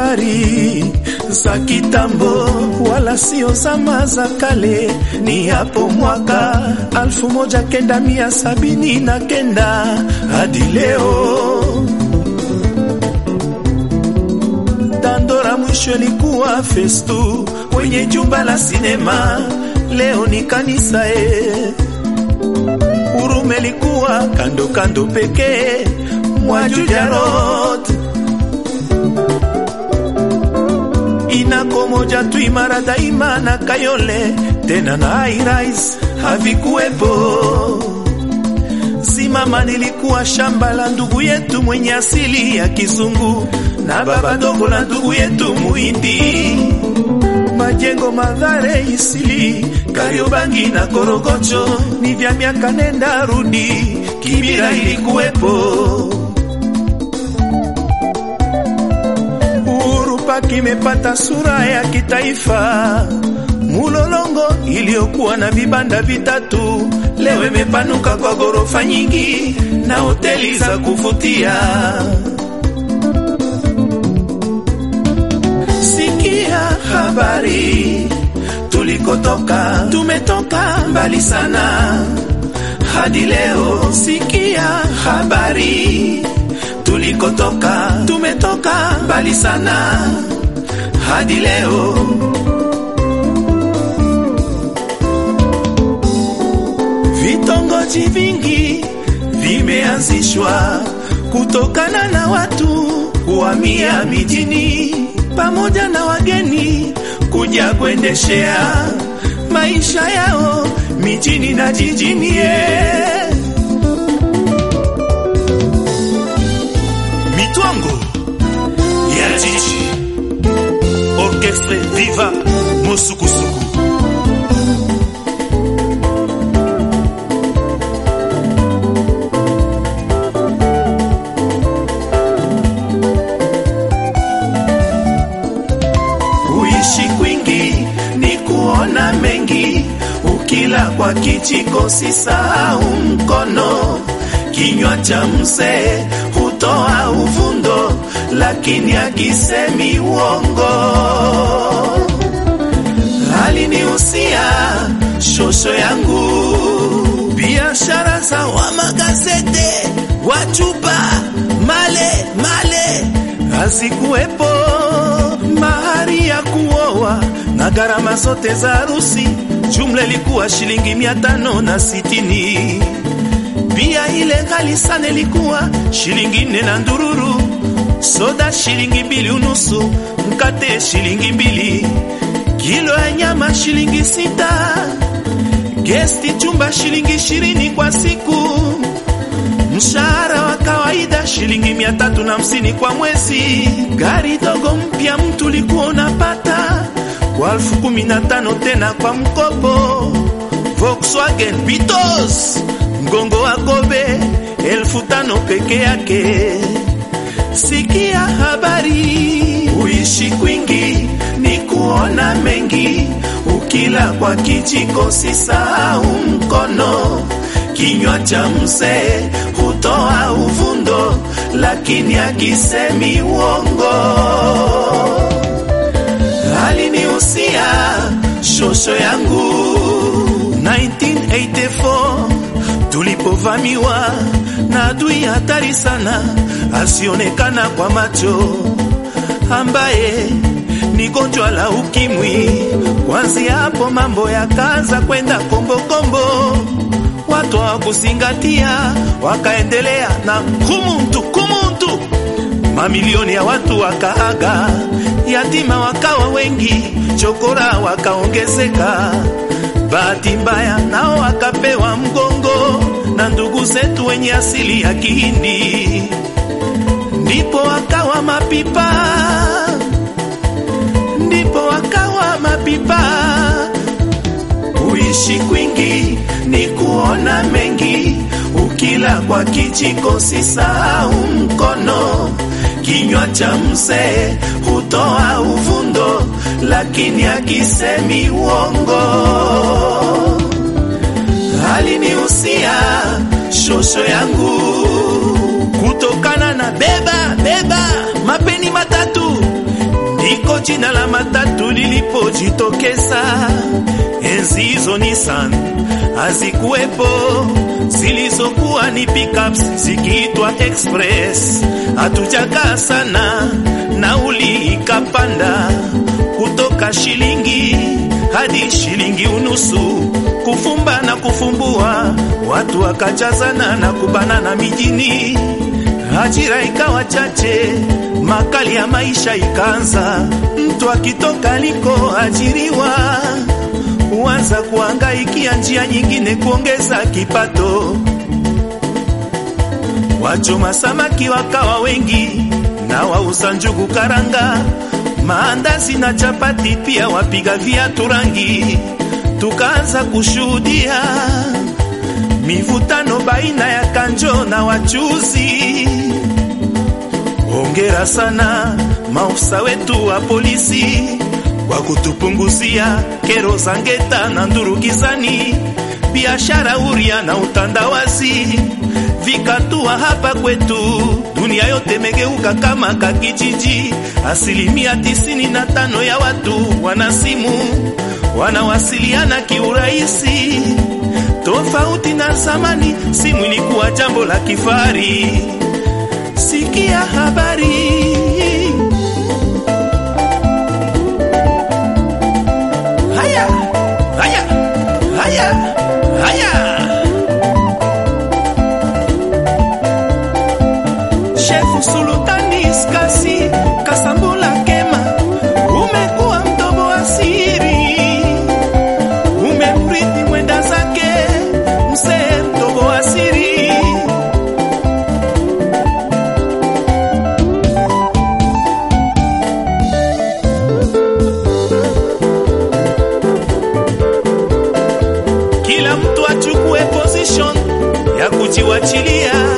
habari za kitambo, wala sio zama za kale. Ni hapo mwaka alfu moja kenda mia sabini na kenda hadi leo. Dandora mwisho ilikuwa festu kwenye jumba la sinema, leo ni kanisa e. Urume likuwa kando kando pekee mwa Juja Road inako moja tu imara daima na Kayole tena na High Rise havikuwepo. Simama nilikuwa shamba la ndugu yetu mwenye asili ya kizungu na baba dogo la ndugu yetu Muhindi. Majengo Madhare, Isili, Kariobangi na Korogocho ni vya miaka nenda rudi, Kibira ilikuwepo. Uhuru Park imepata sura ya kitaifa. Mulolongo iliyokuwa na vibanda vitatu leo imepanuka kwa ghorofa nyingi na hoteli za kuvutia. Sikia habari tulikotoka, tumetoka mbali sana hadi leo. Sikia habari tulikotoka, tumetoka mbali sana hadi leo. Vitongoji vingi vimeanzishwa kutokana na watu kuhamia mijini pamoja na wageni kuja kuendeshea maisha yao mijini na jijini. yeah. Mitwango ya jiji, orchestre viva Mosukusuku. Kuishi kwingi ni kuona mengi, ukila kwa kijiko sisahau mkono. Kinywa cha mzee hutoa uvundo, lakini akisemi uongo. Alinihusia shosho yangu, biashara za wa magazete, wachupa male male hazikuwepo mahari ya kuoa na gharama zote za harusi, jumla ilikuwa shilingi mia tano na sitini. Pia ile ghali sana ilikuwa shilingi nne na ndururu, soda shilingi mbili unusu, mkate shilingi mbili, kilo ya nyama shilingi sita, gesti chumba shilingi ishirini kwa siku mshahara wa kawaida shilingi mia tatu na hamsini kwa mwezi. Gari dogo mpya mtu likuwa unapata kwa elfu kumi na tano tena kwa mkopo. Volkswagen Beetle mgongo wa kobe elfu tano peke yake. Sikia habari, uishi kwingi ni kuona mengi, ukila kwa kijiko sisahau mkono. Kinywa cha mzee hutoa uvundo, lakini akisemi uongo. Alinihusia shosho yangu 1984 tulipovamiwa na adui hatari sana asionekana kwa macho, ambaye ni gonjwa la ukimwi. Kwanzia hapo mambo yakaanza kwenda kombokombo, watu hawakuzingatia, wakaendelea na kumuntu kumuntu, mamilioni ya watu wakaaga, yatima wakawa wengi, chokora wakaongezeka. Bahati mbaya nao wakapewa mgongo na ndugu zetu wenye asili ya Kihindi, ndipo wakawa mapipa, ndipo wakawa mapipa. Kuishi kwingi ni kuona mengi, ukila kwa kijiko sisahau mkono. Kinywa cha mzee hutoa uvundo, lakini akisemi uongo. Alinihusia shosho yangu kutokana na beba beba mapeni matatu ndiko jina la matatu lilipojitokeza. Enzi hizo Nissan hazikuwepo, zilizokuwa ni pickups zikiitwa express. Hatujakaa sana, nauli ikapanda kutoka shilingi hadi shilingi unusu, kufumba na kufumbua, watu wakajazana na kubanana mijini, ajira ikawa chache, makali ya maisha ikaanza. Mtu akitoka alikoajiriwa huanza kuangaikia njia nyingine kuongeza kipato. Wachoma samaki wakawa wengi na wauza njugu karanga, maandazi na chapati, pia wapiga viatu rangi. Tukaanza kushuhudia mivutano baina ya kanjo na wachuzi. Hongera sana maofisa wetu wa polisi kwa kutupunguzia kero za ngeta na ndurukizani, biashara huria na utandawazi vikatua hapa kwetu. Dunia yote megeuka kama kakijiji. Asilimia tisini na tano ya watu wana simu, wanawasiliana kiurahisi, tofauti na zamani. Simu ilikuwa jambo la kifari. Sikia habari haya haya haya haya Shefu Sultani Skasi Kasambula Kema, umekuwa mdogo wa siri, umemrithi mwenda zake mzee mdogo wa siri. Kila mtu achukue position ya kujiwachilia